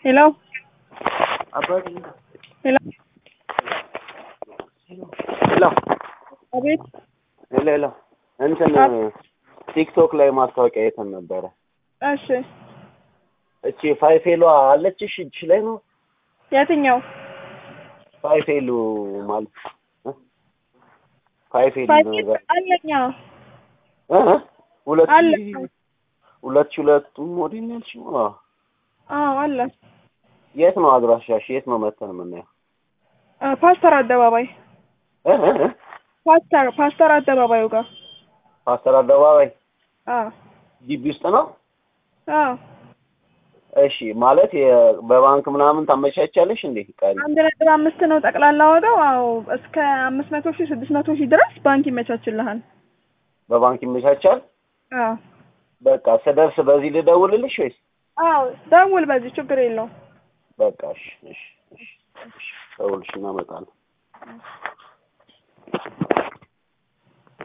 ሄሎ አባቴ ሄሎ ሄሎ አቤት ሄሎ ሄሎ እንትን አብ- ቲክቶክ ላይ ማስታወቂያ አይተን ነበረ። እሺ እቺ ፋይፌሏ አለችሽ እጅሽ ላይ ነው? የትኛው ፋይፌሉ ማለት እ? ፋይፌሉ ፋይፍ ነገር አለኛ እ? ሁለት አለ ሺህ ሁለት ሺህ ሁለቱ ሞዴል ነው ያልሽው? አዎ። አዎ አለ የት ነው አድራሻሽ? የት ነው መተን የምናየው? አ፣ ፓስተር አደባባይ እ? እ? እ? ፓስተር ፓስተር አደባባዩ ጋር ፓስተር አደባባይ አዎ ግቢ ውስጥ ነው? አዎ እሺ ማለት የ- በባንክ ምናምን ታመቻቻለሽ እንዴ? ቀሪ አንድ ነጥብ አምስት ነው ጠቅላላ ዋጋው። አዎ እስከ አምስት መቶ ሺህ ስድስት መቶ ሺህ ድረስ ባንክ ይመቻችልሃል። በባንክ ይመቻቻል? አዎ በቃ ስደርስ በዚህ ልደውልልሽ ወይስ? አዎ ደውል፣ በዚህ ችግር የለውም። በቃ እሺ እሺ እሺ እሺ፣ ደውልሽ እናመጣለን።